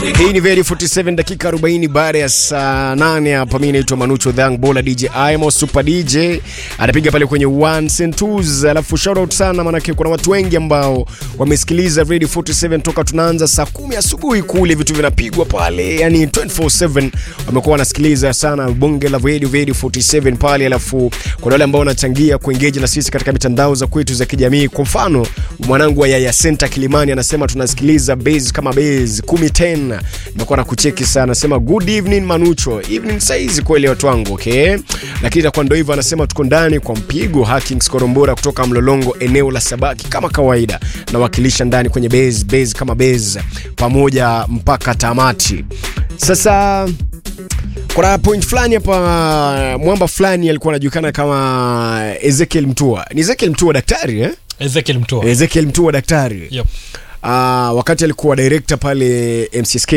Hii ni Very 47 dakika 40 baada ya saa 8 hapa. Mimi naitwa Manucho Dhang Bola DJ Imo Super DJ anapiga pale kwenye ones and twos, alafu shout out sana, maanake kuna watu wengi ambao wamesikiliza Radio 47 toka tunaanza saa kumi asubuhi kule, vitu vinapigwa pale, yani 24/7 wamekuwa wanasikiliza sana bonge la Radio Radio 47 pale, alafu kuna wale ambao wanachangia kuengage na sisi katika mitandao za kwetu za kijamii. Kwa mfano mwanangu wa Yaya Center Kilimani anasema tunasikiliza base kama base 1010 nimekuwa na kucheki sana, anasema good evening Manucho, evening saizi kweli watu wangu, okay, lakini itakuwa ndio hivyo. Anasema tuko ndani kwa mpigo Hackings Korombora kutoka Mlolongo, eneo la Sabaki kama kawaida, nawakilisha ndani kwenye base base kama base pamoja mpaka tamati. Sasa kuna point fulani hapa, mwamba fulani alikuwa anajulikana kama Ezekiel Mtua. Ni Ezekiel Mtua daktari eh? Ezekiel Mtua. Ezekiel Mtua daktari Yep. uh, wakati alikuwa director pale MCSK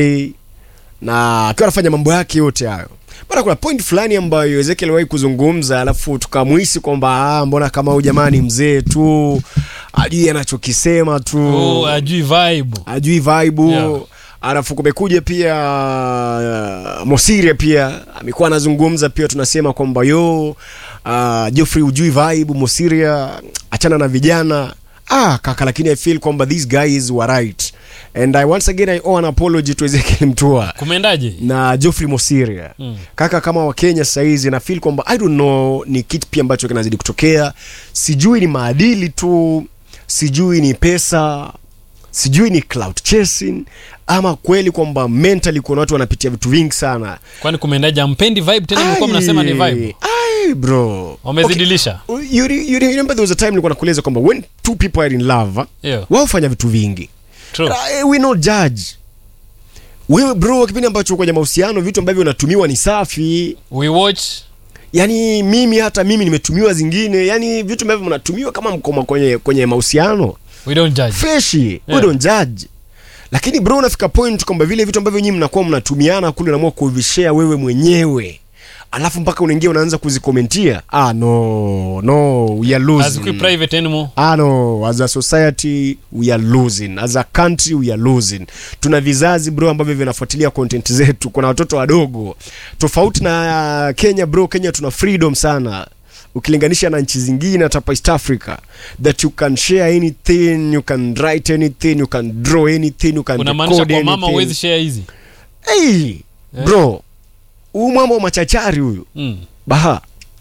na akiwa anafanya mambo yake yote hayo bana, kuna point fulani ambayo Ezekiel aliwahi kuzungumza, alafu tukamuhisi kwamba ah, mbona kama huyu jamani mzee tu ajui anachokisema tu Oh, ajui vibe. ajui vibe Yeah. alafu kumekuja pia uh, Mosiria pia amekuwa anazungumza pia, tunasema kwamba yo uh, Geoffrey ujui vibe Mosiria, achana na vijana ah, kaka, lakini I feel kwamba these guys were right and I once again I owe an apology to Ezekiel Mtua Kumeendaje? na Geoffrey Mosiria Mm. kaka, kama Wakenya saizi na feel kwamba I don't know ni kitu pia ambacho kinazidi kutokea, sijui ni maadili tu, sijui ni pesa, sijui ni cloud chasing ama kweli kwamba mentally kuna watu wanapitia vitu vingi sana. Kwani kumeendaje? Ampendi vibe tena mlikuwa mnasema ni vibe. Ai bro, Wamezidilisha. Okay. You, re- you remember there was a time nilikuwa nakueleza kwamba when two people are in love Yeah. wao fanya vitu vingi True. Uh, we not judge wewe bro, kipindi ambacho kwenye mahusiano vitu ambavyo unatumiwa ni safi. We watch Yani mimi hata mimi nimetumiwa zingine, yani vitu ambavyo mnatumiwa kama mkoma kwenye kwenye mahusiano we don't judge. freshi, we Yeah. don't judge. Lakini bro, unafika point kwamba vile vitu ambavyo nyinyi mnakuwa mnatumiana kule, unaamua kuvishare wewe mwenyewe, alafu mpaka unaingia unaanza kuzikomentia. Ah, no no, we are Hazikui losing. private anymore. Ah, no, as a society we are losing, as a country we are losing. Tuna vizazi bro ambavyo vinafuatilia content zetu, kuna watoto wadogo tofauti na Kenya bro. Kenya tuna freedom sana ukilinganisha na nchi zingine hata hapa East Africa that you can share anything, you can write anything, you can draw anything, you can Unamaanisha record kwa mama anything. huwezi share hizi. Hey, bro, huyu mwamba wa machachari huyu Mm. Baha.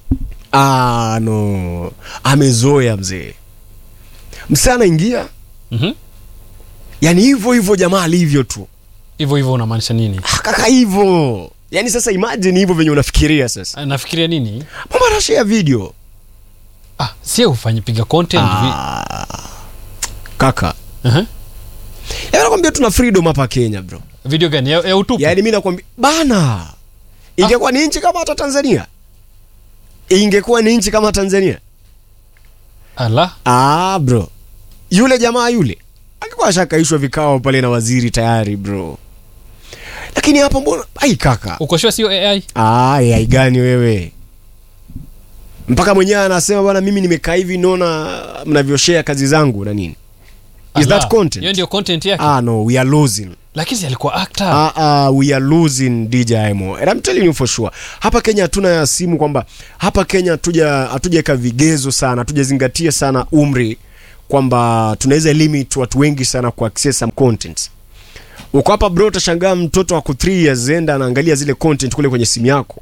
Ah, no. Amezoea mzee. Msana ingia. Mhm. Yaani hivyo hivyo jamaa alivyo tu. Hivyo hivyo unamaanisha nini? Ah, Kaka hivyo. Yaani sasa imagine hivyo venye unafikiria sasa. Ah, Nafikiria nini? Mama anashare video. Ah, sio ufanye piga content vi. Ah. Kaka. Aha. Yaani nakwambia tuna freedom hapa Kenya bro. Video gani? Ya, ya utupu. Yaani mimi nakwambia bana. Ingekuwa ni nchi kama hata Tanzania. Ingekuwa ni nchi kama Tanzania. Ala. Ah, bro, yule jamaa yule alikuwa ashakaishwa vikao pale na waziri tayari bro, lakini hapa mbona ai kaka, Uko sure sio AI? ah, AI gani wewe? Mpaka mwenyewe anasema bwana, mimi nimekaa hivi naona mnavyoshare kazi zangu na nini. Is Ala. that content? Hiyo ndio content yake. Ah, no, we are losing. Lakini si alikuwa actor. Ah, ah, we are losing DJ Imo. And I'm telling you for sure. Hapa Kenya hatuna ya simu kwamba hapa Kenya hatuja hatujaweka vigezo sana, hatujazingatia sana umri kwamba tunaweza limit watu wengi sana ku access some content. Uko hapa bro, utashangaa mtoto wako 3 years enda anaangalia zile content kule kwenye simu yako.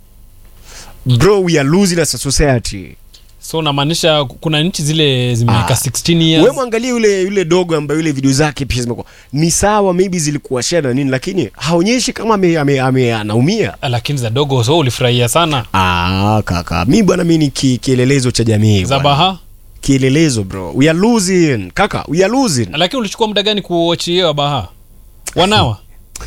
Bro, we are losing as a society. So unamaanisha kuna nchi zile zimeweka Ah. 16 years. Wewe mwangalie yule yule dogo ambaye yule video zake pia zimekuwa ni sawa, maybe zilikuwa share na nini, lakini haonyeshi kama ame, ame, ame anaumia. Ah, lakini za dogo so ulifurahia sana. Ah, kaka, mi bwana, mi ni ki, kielelezo cha jamii Za bwana. baha. Kielelezo bro, we are losing kaka, we are losing. Lakini ulichukua muda gani kuwatch hiyo baha? Wanawa.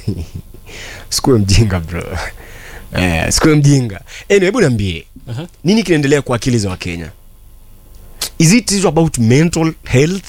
Sikuwe mjinga bro, eh, sikuwe mjinga. Anyway, hebu niambie Aha. nini kinaendelea kwa akili za Wakenya? Is it is about mental health?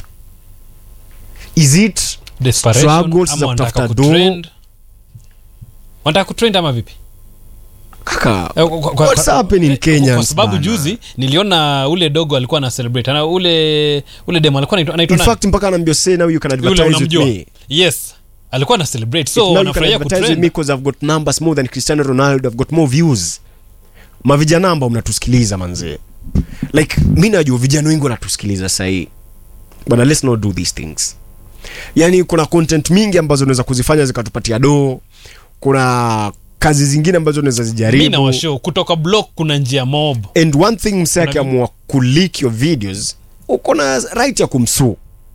Is it Desperation Struggles ama za wanataka kutafuta kutrend? Wanataka kutrend ama vipi? kaka? Eh, kwa- kwa- What's kwa- happening eh, Kenyans, Kwa sababu bana? juzi niliona ule dogo alikuwa na celebrate. Ana ule ule demo alikuwa anaitwa In anaitwa nani? fact mpaka anaambia say now you can Yule advertise with unamjua? me. Yes. alikuwa na celebrate If so now you can wanafurahia advertise with kutrend me 'cause I've got numbers more than Cristiano Ronaldo, I've got more views. Mavijana ambao mnatusikiliza manzee. Like mi najua vijana wengi wanatusikiliza sahii. Bwana let's not do these things. Yaani kuna content mingi ambazo unaweza kuzifanya zikatupatia doo. Kuna kazi zingine ambazo unaweza mi na zijaribu. washow kutoka block kuna njia mob And one thing msee Kuna akiamua kuleak your videos, uko na right ya kumsuu.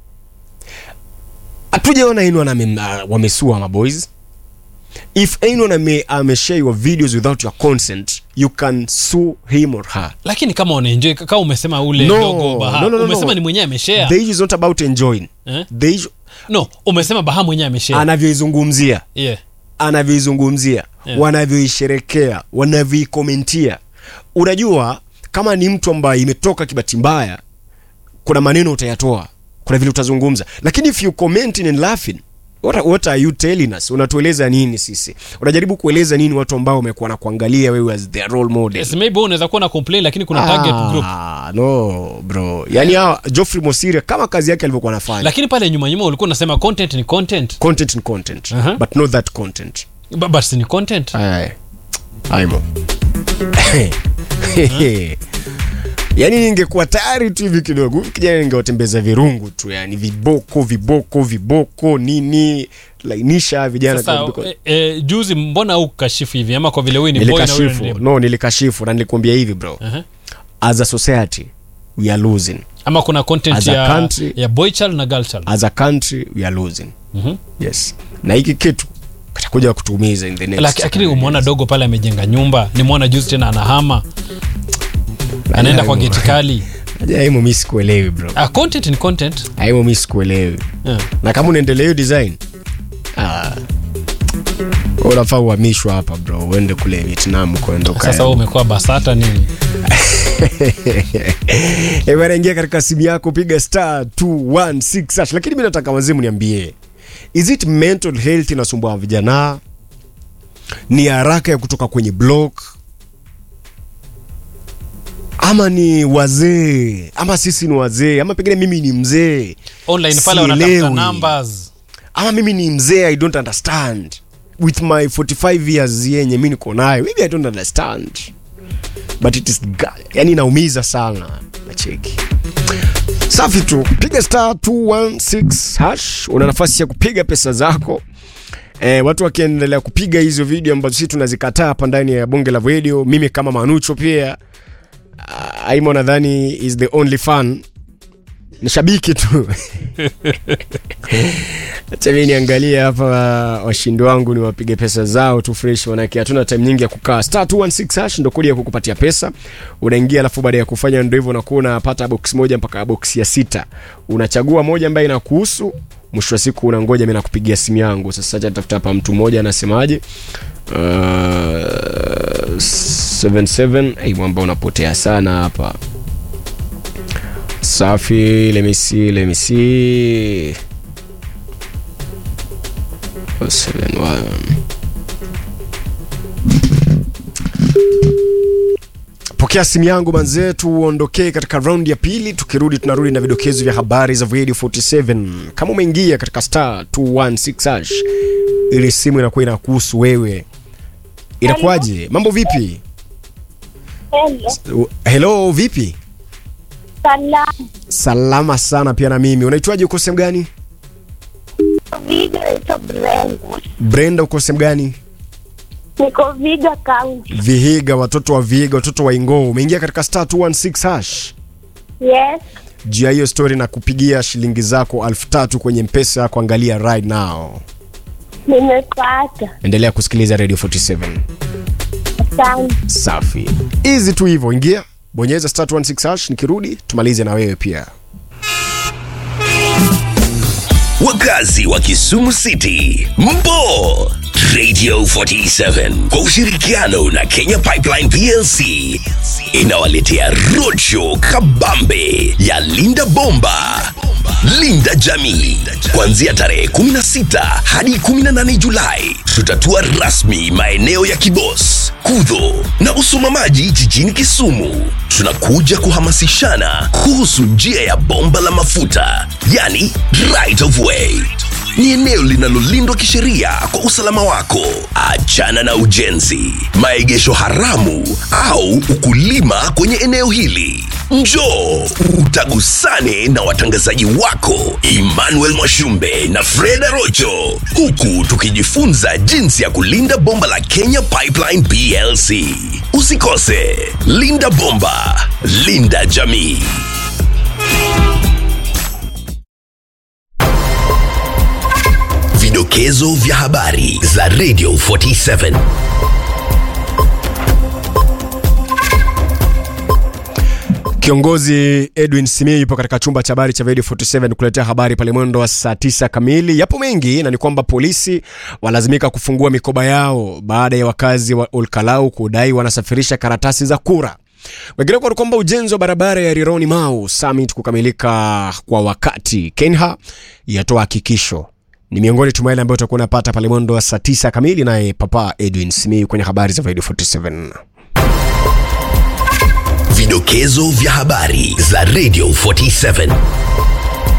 Hatujaona anyone ame, uh, wamesua maboys. If anyone ame, ameshare your videos without your consent, you can sue him or her. lakini kama unaenjoy kama umesema ule No, dogo baha no, no, no, umesema no. ni mwenyewe ameshare The issue is not about enjoying. eh? The issue, no umesema baha mwenyewe ameshare anavyoizungumzia yeah. anavyoizungumzia Yeah. wanavyoisherekea wanavyoikomentia unajua kama ni mtu ambaye imetoka kibati mbaya kuna maneno utayatoa kuna vile utazungumza lakini if you commenting and laughing what, are- what are you telling us unatueleza nini sisi unajaribu kueleza nini watu ambao wamekuwa na kuangalia wewe as their role model yes, maybe wewe unaweza kuwa na complain lakini kuna target group Ah, no bro yani hawa Geoffrey Mosiria kama kazi yake alivyokuwa anafanya lakini pale nyuma nyuma ulikuwa unasema content ni content content ni content Aha. but not that content Ba- but si ni content Ay, aimo yaani ningekuwa tayari tu hivi kidogo huyu kijana ningewatembeza virungu tu yani viboko viboko viboko nini lainisha vijana sasa kidogo. e, e, juzi mbona au kashifu hivi ama kwa vile wewe ni boy na wewe nilikashifu ni dem? no nilikashifu na nilikuambia hivi bro Aha. as a society we are losing ama kuna content As a ya, country- ya boy child na girl child as a country we are losing Mhm. yes na hiki kitu kitakuja kutuumiza in the next Laki- lakini umeona dogo pale amejenga nyumba nimeona juzi tena anahama anaenda kwa geti kali aimo mi sikuelewi bro ah, content ni content aimo mi sikuelewi yeah. na kama unaendelea hiyo design ah, unafaa uhamishwa hapa bro uende kule vietnam kuenda sasa wewe umekuwa basata nini ingia katika simu yako piga star 216 hash. lakini mi nataka wazimu niambie is it mental health inasumbua vijana ni haraka ya kutoka kwenye block ama ni wazee ama sisi ni wazee ama pengine mimi ni mzee online pale wanatafuta Sielewi. numbers ama mimi ni mzee i don't understand with my 45 years yenye mi niko nayo maybe i don't understand but it is ga- yani inaumiza sana nacheki safi tu piga star 216 hash una nafasi ya kupiga pesa zako E, watu wakiendelea kupiga hizo video ambazo sisi tunazikataa hapa ndani ya bonge la video mimi kama manucho pia uh, aimo nadhani is the only fan ni shabiki tu acha mi niangalie hapa washindi wangu ni wapige pesa zao tu fresh manake hatuna time nyingi ya kukaa star 216 hash ndo kodi ya kukupatia pesa unaingia alafu baada ya kufanya ndo hivyo unakuwa unapata box moja mpaka box ya sita unachagua moja ambayo inakuhusu mwisho wa siku unangoja mi nakupigia simu yangu sasa acha tafuta hapa mtu mmoja anasemaje uh, 77 ai mwamba unapotea sana hapa safi lemisi lemisi Seven, one. pokea simu yangu manzee tuondokee katika raundi ya pili tukirudi tunarudi na vidokezo vya habari za radio 47 kama umeingia katika star 216 hash ili simu inakuwa inakuhusu wewe inakuwaje mambo vipi Hello. hello vipi Salam. salama sana pia na mimi unaitwaje uko sehemu gani Viga ito Brenda. brenda uko sehemu gani Niko Viga County. vihiga watoto wa vihiga watoto wa ingoo umeingia katika star 216 hash Yes. juu ya hiyo story na kupigia shilingi zako elfu tatu kwenye mpesa yako angalia right now Nimepata. endelea kusikiliza radio 47 Asante. safi easy tu hivyo ingia bonyeza star 216 hash nikirudi tumalize na wewe pia wakazi wa Kisumu City, mpo Radio 47 kwa ushirikiano na Kenya Pipeline PLC inawaletea roadshow kabambe ya Linda Bomba, Linda Jamii, kuanzia tarehe 16 hadi 18 Julai. Tutatua rasmi maeneo ya Kibos, Kudho na Usumamaji jijini Kisumu. Tunakuja kuhamasishana kuhusu njia ya bomba la mafuta, yani right of way ni eneo linalolindwa kisheria kwa usalama wako. Achana na ujenzi, maegesho haramu au ukulima kwenye eneo hili. Njoo utagusane na watangazaji wako Emmanuel Mwashumbe na Freda Rocho, huku tukijifunza jinsi ya kulinda bomba la Kenya Pipeline PLC. Usikose, linda bomba, linda jamii. Vidokezo vya habari za Radio 47. Kiongozi Edwin Simie yupo katika chumba cha habari cha Radio 47 kuletea habari pale mwendo wa saa tisa kamili. Yapo mengi na ni kwamba polisi walazimika kufungua mikoba yao baada ya wakazi wa Olkalau kudai wanasafirisha karatasi za kura. Wengineko ni kwamba ujenzi wa barabara ya Rironi Mau Summit kukamilika kwa wakati. Kenha yatoa hakikisho ni miongoni tu mwa yale ambayo utakuwa unapata pale mwendo wa saa tisa kamili, naye Papa Edwin Simiyu kwenye habari za Radio 47. Vidokezo vya habari za Radio 47.